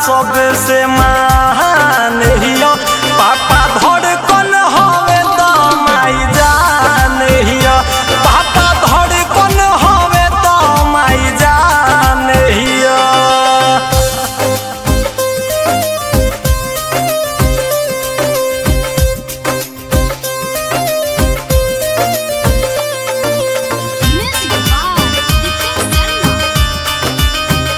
सबसे महान हियो पापा धड़कन हवे त माई जान हियो पापा धड़कन हवे त माई जान हियो Music by Nikhil Sharma.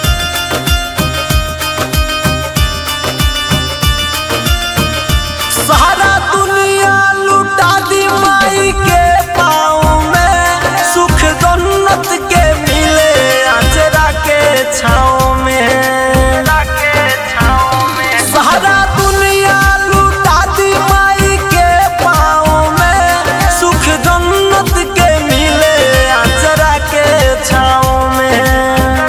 सारा दुनिया लुटा दी माई के पाँव में सुख जन्नत के मिले अचरा के छाँव में सारा दुनिया लुटा दी माई के पाँव में सुख जन्नत के मिले अचरा के छाँव में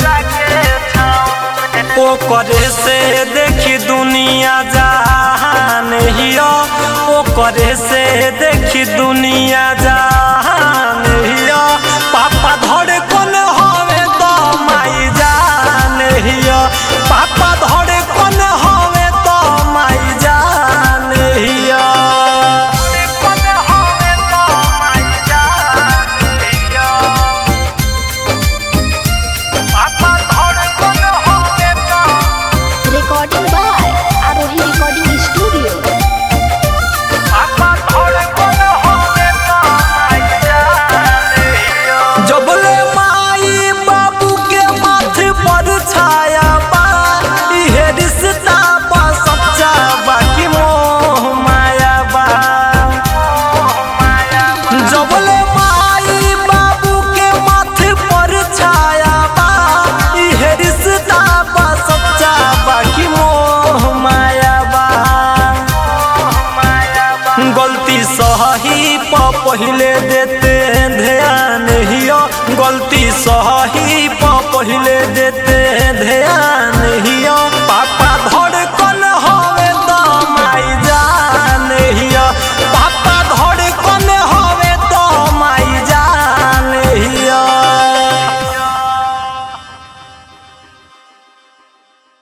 ओ करे से देखी दुनिया जहान हियो ओ करे से देखी दुनिया जहान हियो पापा धड़े कोन हवे तो माई जान हियो पापा धड़े कोन हवे तो माई जान हियो Recording by Arohi Recording Studio. जबले माई बाबू के माथे पर छाया बा इहे रिश्ता बा सच्चा बाकी मोह माया बा जबले माई बाबू के माथे पर छाया बा इहे रिश्ता बा सच्चा बाकी मोह माया बा गलती सही प पहिले देते ध्यान हियो गलती सही प पहिले देते